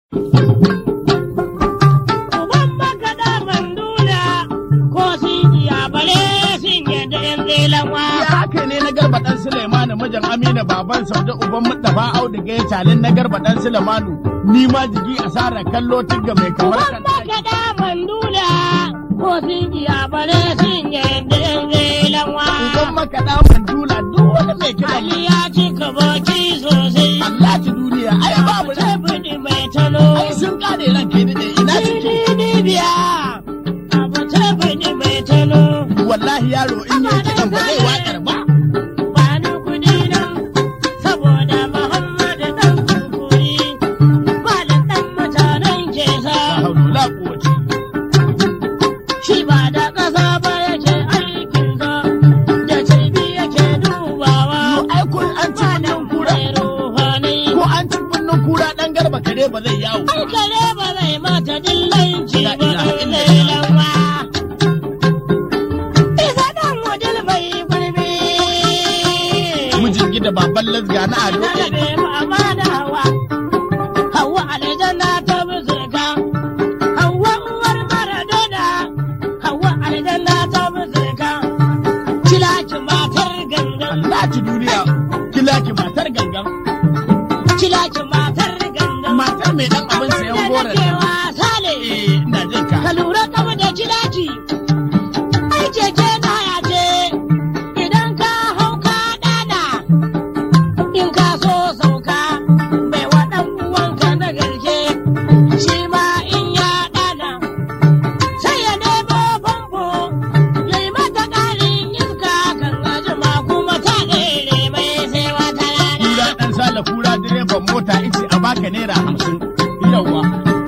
Uban makaɗa mandula ko sun iya bare sun yadda yan zelawa. Ya haka ne na garba ɗan Suleimanu mijin Amina baban Saude uban Mustapha Audu ga calin na garba ɗan Suleimanu ni ma jigi asarar kallo tigga mai kamar Uban kan makaɗa mandula ko sun iya bare sun yadda yan zelawa. Uban makaɗa mandula duk wani mai kiɗan Ali ya cika baki sosai. Allah ci duniya ai babu Sai budi mai tano. ai sun kare ran kai daɗe ina suke biya. Abu sai budi mai tano. wallahi yaro in yi kiɗan ba zai waƙar ba Bani kuɗi nan saboda Muhammadu ɗan kurkuri. Malam ɗan mutanen ke sa. la haula la quwwata Shi ba da ƙasa ba yake aikinsa. Da cirbi yake dubawa. Yo, ai kun an ci kunnen kura Mai ruhanai. ko an ci kunnen kura ɗan garba kare ba zai yawo Ai kare ba zai mata dillanci La ba ilaha ɗan illallah. lailawa. Isa ɗan wajen mai gurbi. mijin gida baban lasga na ado Na rabe ba ma da hawa. Hawa aljanna ta musulka. Hawa uwar Maradona. Hawa aljanna ta musulka. Kilaki matar gangan. Allah ci duniya kila ki matar gangan Kilaki matar gangan. matar mai dan abin sayan Da goron nake wasa ne. eh ina jin ka ka lura kama da kilaki ai keke na ya ce idan ka hau ka dana in ka so sauka bai wa ɗan uwanka na garke shi ma in ya dana sai ya nemo famfo ya yi mata ƙarin iska kan ajima kuma ta ɗere mai sai wata kura rana dan sala kura direban mota ice a baka naira hamsin yawa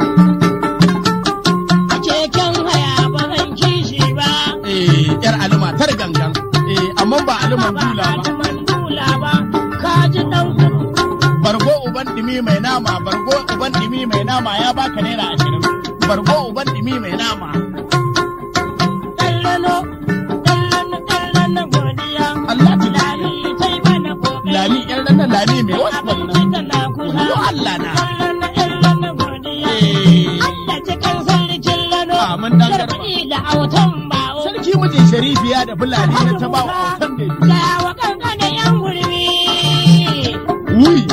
keken haya ba zan kishi ba eh yar ali matar gangan eh amma ba aliman dula ba Mandula ba, ka ji ɗan kudu. bargo uban dimi mai nama bargo uban dimi mai nama ya baka naira ashirin bargo uban dimi mai nama Ɗallano, ɗallano, ɗallano godiya. Allah ji Lami sai bana kokari. lami yar nan lami mai wasu Abinci wannan tana kusa. Yo Allah na. Ɗallano, ɗallano godiya. Eh. Allah cikin sarkin lano. Ah, mun dan garba. Garbaɗi da autan bawo. sarki mijin sharifiya da fulani na ta ba wa autan da Gaya wa kankanin yan gurbi. wuyi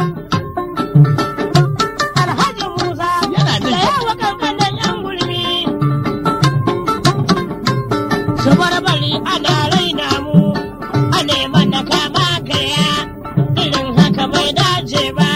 Alhaji Musa. Yana jin Gaya wa kankanin yan gurbi. su barbari ana raina mu a neman na kama kaya irin haka bai dace ba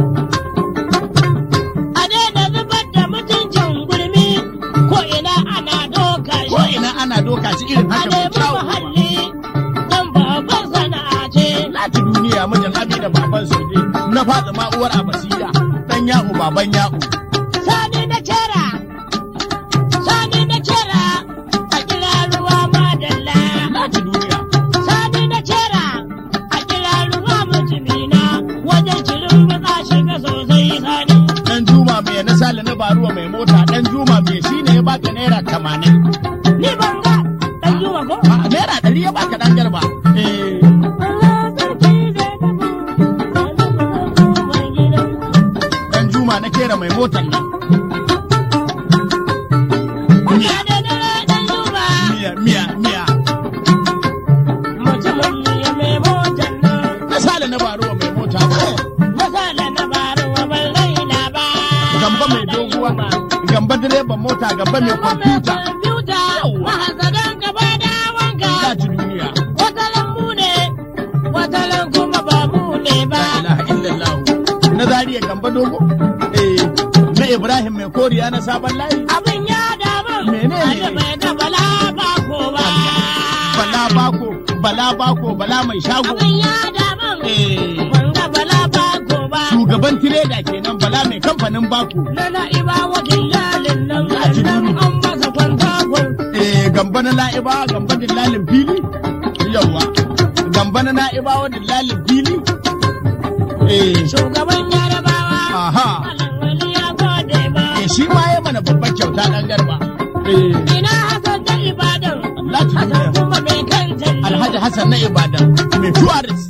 a daina zubar da mutuncin gurmi ko ina ana doka ko shi ina ana doka shi irin a haka mai nemi kyawu muhalli don babban sana'a ce lati duniya mijin abi da baban soje na fada ma uwar abasiya dan ya'u baban ya'u sani na kera sani na kera a kira ruwa madalla lati duniya Sani na kera a kira ruwa mutumina wajen cirin buka shiga sosai sani. dan juma mai na sale na baruwa mai mota dan juma mai shine ya baka naira tamanin Ni ban ga ɗan juma ko? a naira ɗari ya baka dan garba eh Allah sarki zai tafi. Mai gidan. dan juma na kera mai motar nan Ya da dare ɗan juma. miya miya miya Mutumin ya mai motar nan. na sale na baruwa mai mota Masala na baruwa ban raina ba. gamba mai doguwa gamba direban mota gamba mai kwamfuta Kwamfuta. Mahasadan gaba da wanka. lati duniya Wata lambu ne, wata kuma ba mu ne ba. la ilaha illallah na zariya gamba dogo eh na ibrahim mai koriya na sabon layi Abin ya damu. Menene? Aje bai ga bala ba ko ba. bala bako bala bako bala mai shago Abin ya damu. eh Ban ga bala ba ko ba. shugaban tireda kenan bala mai kamfanin bako Na na'iba wakil lalin nan Ya ji nan duni. an masa kwanta kwal. eh gamba na la'iba gamba dillalin fili yawa gamba na na'ibawa dillalin fili eh Shugaban yarabawa. aha Malam wali ya gode ba. eh shi ma ya mana babban kyauta dan garba eh Ina Hassan da Ibadan. Lati Hassan duniya. kuma mai kan jallo. alhaji hassan na ibadan mai tuwaris